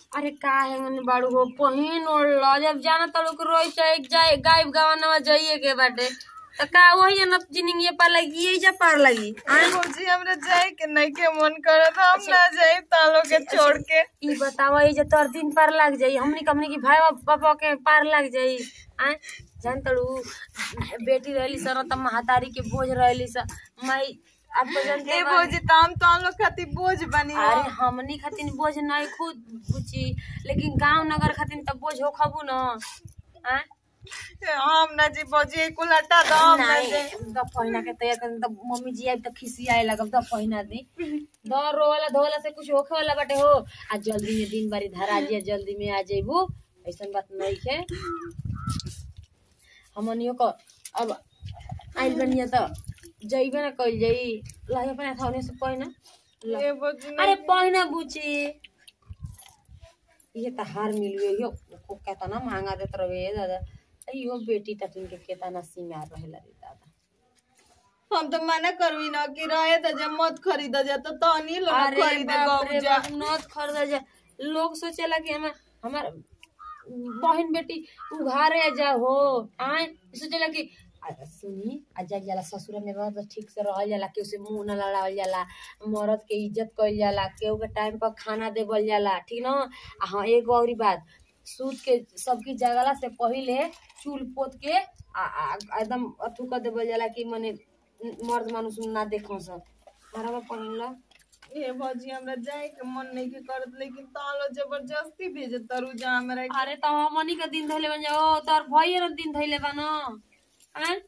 अरे का है बाड़ू हो पहिन ओढ़ल जब जाना तो लोग रोई चाहे जाए गायब गवाना जाइए के बाटे तो का वही न जिनिंग पार लगी यही जा पार लगी भौजी हमरा जाए के नहीं के मन करत हम ना जाए तालो के छोड़ के ई बतावा ये जे तोर दिन पार लग जाई हमनी हमनी की भाई पापा के पार लग जाई आ जान तड़ू बेटी रहली सर त महातारी के बोझ रहली स माई अब तो जानते ए बा- भौजी त हम तो लोग खातिर बोझ बनी हो अरे हमनी खातिर बोझ नहीं खुद बुची लेकिन गांव नगर खातिर त बोझ हो खबू न आ हम ना जी भौजी कुल हटा दो हम ना नहीं जाए द पहिना के तैयार कर त मम्मी जी आई त खिसियाए लगब द पहिना दी द रोवाला धोला से कुछ होखे वाला बाटे हो आ जल्दी में दिन बारी धरा जिया जल्दी में आ जइबू ऐसन बात नहीं है हमनियो को अब आइल बनिया त जइबे ना कइल जाई लहे अपने थाउने से पहिना ल। ए भौजी अरे पहिना बुची ये त हार मिलियो यो को केतना महंगा देत रहे दादा यो बेटी त तुमके केतना सिंगार रहेला रे दादा हम तो मना करवी ना कि रहे त जब मत खरीद जा तो तनी लोग अरे खरीद बाप रे गौ जा बाप, नत खरीदा जा लोग सोचेला कि हमार हमार बहन बेटी उघारे जा हो आए सोचेला कि आ, सुनी आ जा जाला ससुर में रह त ठीक से रहल जाला केहू से मुंह न लड़ावल जाला मर्द के इज्जत कइल जाला केहू के टाइम पर खाना देवल जाला ठीक न आ हाँ एगो औरी बात सूत के सबकी जगला से पहिले चूल पोत के आ, आ, आ एकदम अथू कर देवल जाला कि मने मर्द मानुस ना देखो सब हमारा पहिन ला ए भौजी हमरा जाए के मन नहीं के करत लेकिन तालो जबरदस्ती भेजे तरु जा हमरा के। अरे तो हमनी के दिन धैले बन जाओ तोर भइए न दिन धैले बा न हैं?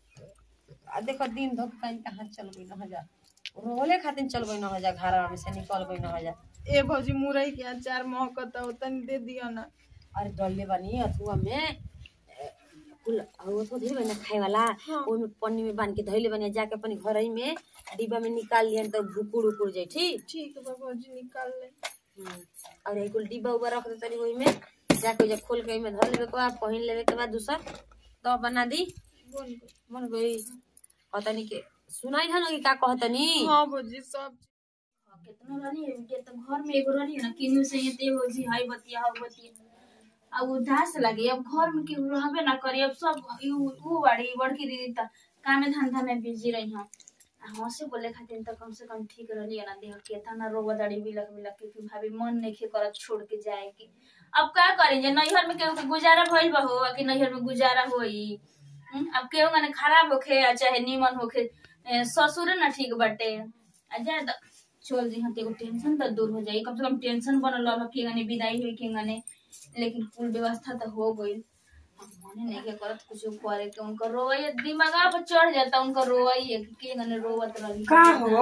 आ देखो दिन धोक कहीं कहाँ चलबै न हजार रोले खातिर चलबै न हजार घरवा में से निकलबै न हजार ए भौजी मुरई के अचार महकत हो तनी दे दियो ना अरे डलले बानी अथुआ में ए, कुल वो तो धैले बना खाए वाला ओमे पन्नी में बांध के धैले बनी जाके अपन घर ही में डिब्बा में निकाल लियन तो भुकुड़ उकुड़ जाई ठीक ठीक बा भौजी निकाल ले हम्म, और एक कुल डिब्बा उब्बा रख दे तनी ओही में जाके ओइजा खोल के ओइमे धर लेवे के बाद पहिन लेवे के बाद दूसर तो बना दी बोल बोल। मन गई कहतनी के सुनाई था ना कि का कहतनी हाँ भौजी सब केतना रानी है के तो घर में एगो रानी है ना किन्नु से ये देव जी हाय बतिया हाउ बतिया अब उदास लगे अब घर में केहू रहबे ना करी अब सब उ उ बाड़ी बड़की दीदी त कामे धंधा में बिजी रही हम हाँ से बोले खातिर तो कम से कम ठीक रहली ना देह के तना रोग दाड़ी बिलक बिलक के कि भाभी मन नहीं खे करत छोड़ के जाए के अब का करें जे नैहर में केहू के गुजारा भइल बा हो कि नैहर में गुजारा होई हम्म, अब केहू गने खराब होखे या चाहे नीमन होखे ए, ससुरे ना ठीक बाटे आ जाए त चल जी हते एगो टेंशन त दूर हो जाई कम से कम टेंशन बनल रह के गने विदाई होई के गने लेकिन कुल व्यवस्था त हो गइल अब मने नहीं के करत कुछ करे के उनका रोई दिमागा पर चढ़ जाता उनका रोई है कि के गने रोवत रही का हो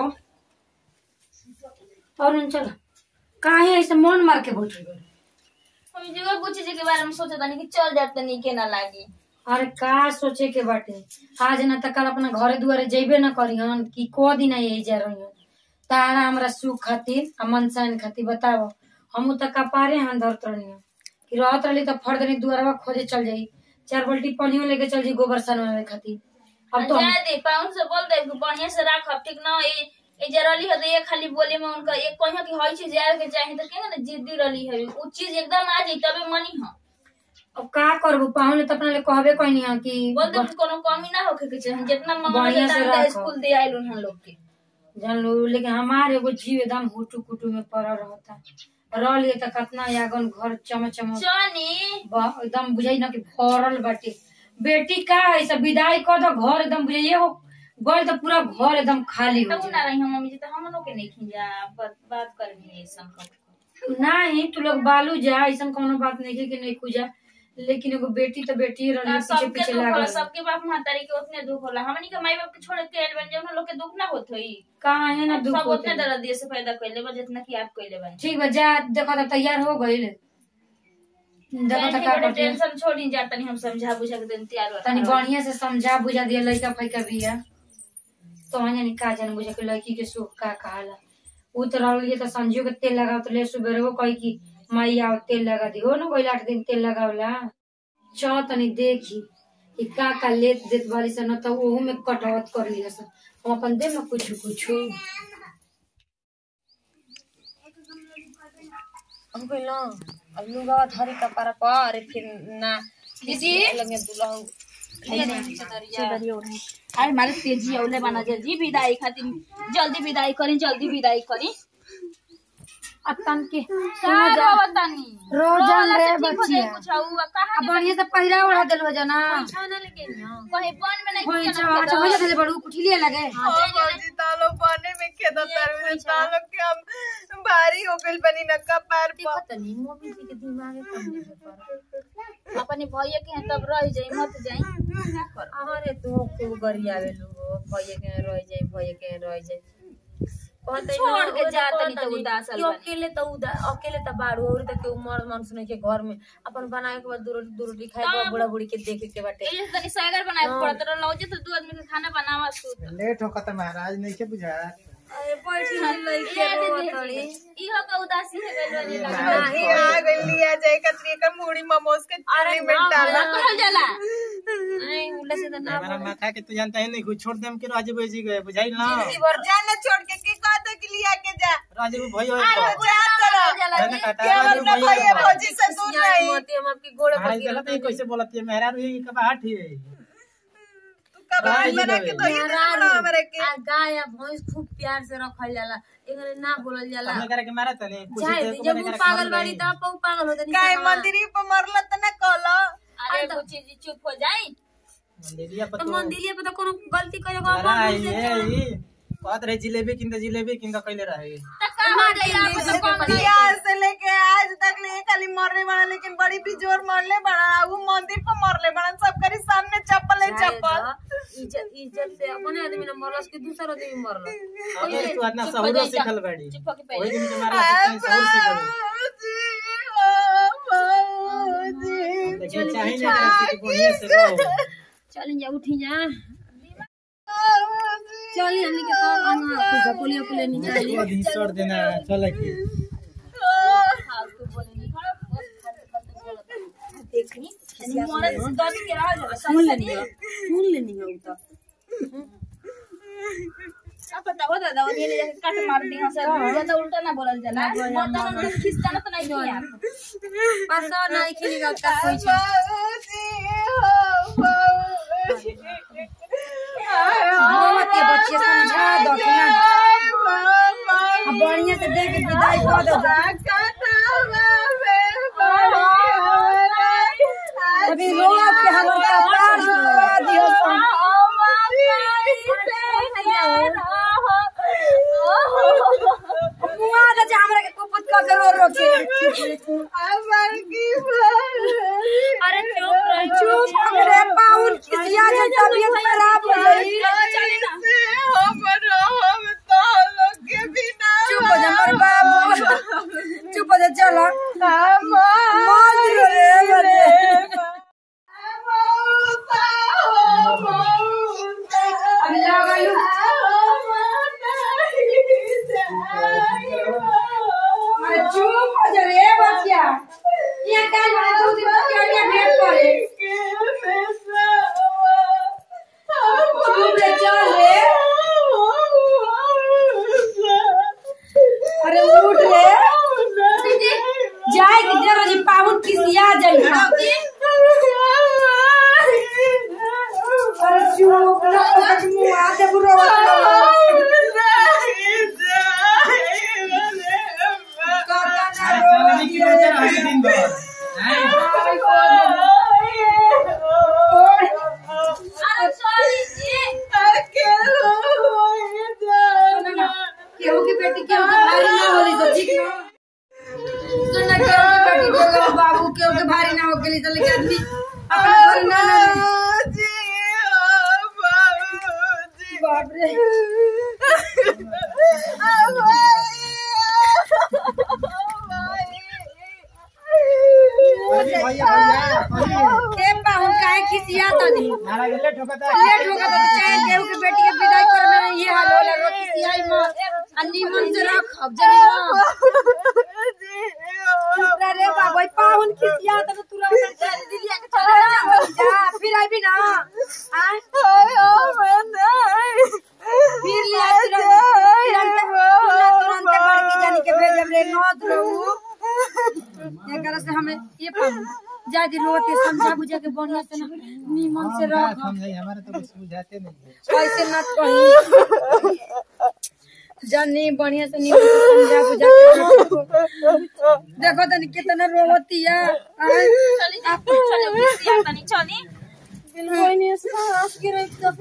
और चल काहे ऐसे मन मार के बैठ गए हम जगह पूछे जी के बारे में सोचत नहीं कि चल जात तनी के ना लागी अरे का सोचे के बाटे आज न त कल अपना घरे दुआरे जइबे न करिहन कि को दिन यही जा रही तारा हमरा सुख खातिर आ मनसान खातिर बताओ हमू त कपारे हाथ धरत रही कि रहत रही त फर्दनी दुआरवा खोजे चल जाई चार बाल्टी पानियो लेके चल जाई गोबर सनवावे खातिर अब तो हम- जाए दे पाउन से बोल दे कि बढ़िया से राखब ठीक ना ए ए जे रली है तो ये खाली बोले में उनका एक कहियो कि हई चीज यार के चाहे तो के ना जिद्दी रली है उ चीज एकदम आ जाई तबे मनी हां अब का करबू पाहुन त अपना ले कहबे कहनी है कि बोल दे कि कोनो कमी ना होखे के चाहे जितना मंगल बढ़िया से जितना राखब। स्कूल दे आइल उन लोग के जान लो लेकिन हमारे एगो जीव एकदम हुटू कुटू में पड़ रहता रह लिए त कितना यागन घर चम चम चनी ब- एकदम बुझाई ना कि भरल बाटे बेटी का है सब विदाई कर दो घर एकदम बुझाइए एगो गल तो पूरा घर एकदम खाली हो तब ना जाए रही हम मम्मी जी तो हम लोग के नहीं खिंजा बात बात करनी है संकट नहीं तू लोग बालू जा ऐसा कोनो बात नहीं है कि नहीं खुजा लेकिन एगो बेटी तो बेटी रही पीछे सबके पीछे दुख होला लागल सबके बाप महतारी के उतने दुख होला हमनी के माई बाप के छोड़ के आइल बन जाए उन लोग के दुख ना होत होई कहाँ है ना दुख सब होते उतने दर्द दिए से पैदा कइले बा जितना कि आप कइले बन ठीक बा जा देखो तो तैयार हो गई देखो तो का करती है। टेंशन छोड़ी जा तनी हम समझा बुझा के देन तैयार हो तनी बढ़िया से समझा बुझा दिया लड़का फैका बिया तो वहाँ जानी का जान बुझा के लड़की के सुख का कहाला उ तो रहल तो संजू के तेल लगाओ तो ले सुबह वो कही कि माई आओ तेल लगा दी हो ना कोई आठ दिन तेल लगावला चौ तनी देखी कि का का लेत देत वाली से न तो ओहू में कटवत कर लिया सन हम अपन दे में कुछ कुछ हम कहलो अब लुगावा धरी कपार पर फिर ना दीदी लगे दुल्हा ले नहीं चदरिया अरे हमारे तेजी औले बना जल्दी विदाई खातिर जल्दी विदाई करी जल्दी विदाई करी अतन के का बतानी रोजन रे ठीक हो बच्चिया जाई कुछ हुआ कहां अब बढ़िया से पहिरा ओढ़ा देलवा जना खाना लेके ना कहीं बन में नहीं होई किया छा अच्छा हो जाते बड़ू कुठिलिए लगे ओ भौजी तालो बने में खेदा तारू तालो के हम भारी हो गइल बनी न कपार पर देखत नहीं मम्मी जी के दिमाग कम नहीं पर अपने भैया के यहाँ तब रह जाई मत जाई अरे तू खूब गरियावे लोग भैया के रह जाए भैया के रह जाए कहते छोड़ के जा तनी तो उदास कि अकेले तो उदा अकेले तो बाड़ू और तक के उमर मानुस नहीं के घर में अपन बनाए के बाद दू रोटी दू रोटी खाए के बाद बूढ़ा बूढ़ी के देखे के बाटे ये तनी सैगर बनाए पड़त रह लौजे तो दू आदमी के खाना बनावा सूत लेट हो त महाराज नहीं के बुझा अरे बैठी नहीं लइके रोतड़ी इहो का उदासी है गइल वाली लगा नाही आ गइल लिया जाए कतरी का मुड़ी मोमोज के चूड़ी में डाला कहल जाला नहीं उल्ले से तो ना हमारा माथा के तू जानता है नहीं कुछ छोड़ देम के राजे जी गए बुझाई ना जिंदगी भर जाना छोड़ के के कहते कि लिया के जा राजे भाई हो अरे जा तरह जाला मैंने काटा क्या राजे अपना भाई भैया भौजी से दूर सियाई नहीं मत हम आपके गोड़े पर महाराज गिरत गलत है कैसे बोलती है मेहरा रुई के बाहर ही है तू कब राजी बना के रहे। दो ये बड़ा हमरे के आ गाय या भैंस खूब प्यार से रखल जाला एकरे ना बोलल जाला हमने करे के मारा तने कुछ चाहे देर को जब मैंने वो करे के पागल मार बाड़ी गई। तब वो पागल होता काय मंदिरी पर मरला त न कहला अरे कुछ चीज चुप हो जाई मंदिरिया पर तो तो मंदिलिया पे तो कोनो गलती करे को लड़ा ये ई कहत रहे जिलेबी किंदा जिलेबी किंदा कइले रहे त का हो जाई आप सब कम नहीं बियाह से लेके आज तक ले खाली मरने वाला लेकिन बड़ी बिजोर मरले बड़ा वो मंदिर पर मरले बड़ा सब करी सामने चप्पल है चप्पल इज्जत इज्जत से अपने आदमी ने मरलस कि दूसरा आदमी मरल अगर तू आदना सहूर सिखल बाड़ी चुप होके पहले। ओही दिन के मारा सहूर सिखल लेकिन चाहे ना करे कि बढ़िया से रहो चल जा उठी जा चली हमनी के तो अंगा कुछ पुलिया पुलिया निकाली बहुत ही छोड़ देना चल के फालतू बोले नहीं खड़ा बस फालतू फालतू बोलत देखनी मरद दस के रह जाला सुन लेनी हो सुन लेनी हो तो का पता हो दादा वो ले जाके काट मार दी हंसा ज्यादा उल्टा ना बोलल जाला बर्तन में खिसकाना तो नहीं किया पासा नहीं खिली का का कोई छ मत के बच्चे समझा दो कि ना अब बढ़िया से देख के विदाई कर दो अभी रो के हमर कपार सुखा दियो सन। मुआ दे जे हमरा के कुपत का करो रो के अरे चुप रह चुप रे पाउन किसिया जे तबीयत खराब हो गई चुप हो जा मोर बाबू चुप हो जा चलो मत रो रे बच्चे अभी लगलू अरे चुप हो जा रे बच्चिया ये काल वाला दो दिन के आगे भेंट करे चुप रे चल रे अरे उठ रे जाए कि देर जी पाउन किसिया जाई अरे चुप ना आज मुआ दे बुरो चल की रोते रहे दिन भर हैं अरे सॉरी जी केहू की बेटी केहू के भारी ना होली तो ठीक ना सुनना केहू की बेटी केहू के बाबू केहू के भारी ना हो गेली तो लेकिन आदमी अपने घर ना लगे बाप रे भैया भैया भैया के पाहुन काहे खिसिया तनी मारा गेले ठोकता लेट हो गया तो चाहे केहू के बेटी के विदाई करे में ये हाल होला रो खिसियाई मत अन्नी मन से रख अब जनी ना चुप रह रे बाबू पाहुन खिसिया तो तुरंत चल दिलिया के चले जा जा फिर आबी ना आ फिर लिया तुरंत तुरंत तुरंत बड़की जानी के भेजब रे नौत रहू एकरा से हमें ये पाऊ जादी रो के समझा बुझा के बढ़िया से ना नीमन से रह समझाई हमारे तो कुछ बुझाते नहीं ऐसे न कही जानी बढ़िया से नीमन से समझा बुझा के रखो। देखो तनी कितना रोवतिया आय, चली जा चली उसी तनी चली कोई नहीं ऐसे हंस के रख दो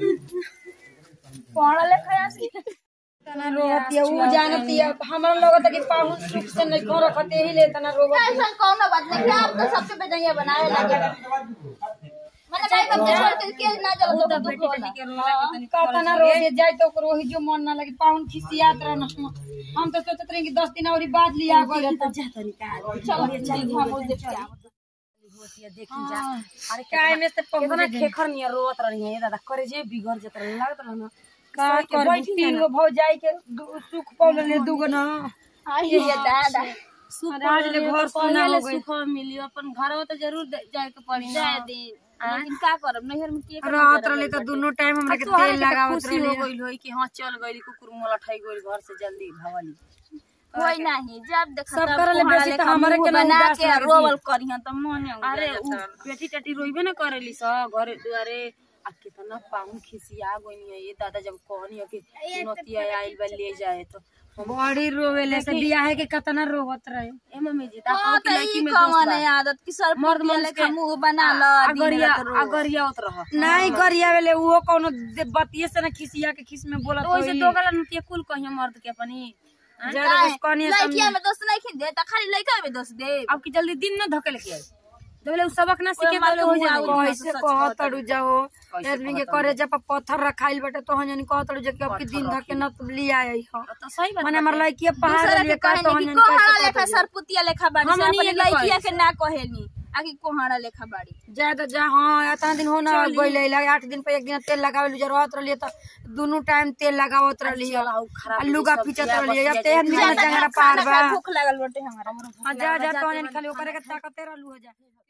पढ़ा लिखा है तना रोवतिया ऊ जानतिया हमरा लगत है कि पाहुन सुख से नहीं घर रखते ही ले तना रोवतिया ऐसा कौन बात नहीं क्या आप तो सबके बेजैया बनावे लगे मैंने भाई कब से छोड़ के के ना जल तो बेटी बेटी के कतना रोज जाए तो ओकरो ही जो मन ना लगे पाहुन खिसियात रहना हम तो सोचत रहे कि दस दिन और बाद लिया गए तो चलो ठीक हम उस देख के अरे काय में से कितना खेखर नियर रोत रही है दादा करे जे बिगड़ जत रही लागत रहना का कर तीन गो भौ जाई के दू- सुख पौल ले दूगो ना ये ये दादा आज ले घर सुना हो गई सुख मिली अपन घर में तो जरूर दे- जाए के पड़ी ना जाए दिन लेकिन का करब नैहर में के रात रहले तो दोनों टाइम हमरा के तोहरे तेल के लगावत खुशी हो रहले गइल होई कि हां चल गइली कुकुर मोला ठई गइल घर से जल्दी भवाली कोई नहीं जब देख सब करले बेसी तो हमरे के ना बना उदास के लागत रोवल करिहन त मने अरे उ बेटी टाटी रोइबे ना करेली स घरे दुआरे आ कितना पाउन खिसिया गइनी है ये दादा जब कहनी है कि नतिया आइल बा ले जाए तो बड़ी रोवेले से बियाह के कतना रोवत रहे ए मम्मी जी ता हां की त लड़की ई में कवन है आदत कि सर मर्द मर्द मनुष्य लेखा के- मुंह बना ल दिन अगरिया रात रो अगरिया उत रह नहीं करिया वेले उहो कोनो दे- बतिये से ना खिसिया के खिस में बोलत तो वैसे होई दो गला नतिया कुल कहिया मर्द के अपनी ज्यादा कुछ कहनी लड़किया में दोस्त नहीं खिन दे त खाली लड़का में दोस्त दे अब की जल्दी दिन न धके लेके आई देले उ सबक ना सीखे मालूम देले हो हुआ जाए उ- कैसे कहतड़ू जाओ आदमी के करे जब पत्थर रखाइल बटे तो हन कहतड़ू जे कि अब के दिन धके न लिया आई हो तो सही बात माने हमर लड़की पहाड़ दूसरा लिए के का तो कहनी हन कि कोहाड़ा लेखा सरपुतिया लेखा बाड़ी से हमनी अपनी ये के लड़किया कहे के ना कहेनी आकि कोहाड़ा लेखा बाड़ी ज्यादा जा हाँ इतना दिन हो ना गइल लगे आठ दिन पे एक दिन तेल लगावे जरूरत रहली तो दोनों टाइम तेल लगावत रहली चला उ खराब आ लुगा पिचत रहली अब तेहन दिन जंगरा पार बा भूख लागल बाटे हमारा हाँ, जा जा तो खाली ओकरे के ताकते रहलू हो जा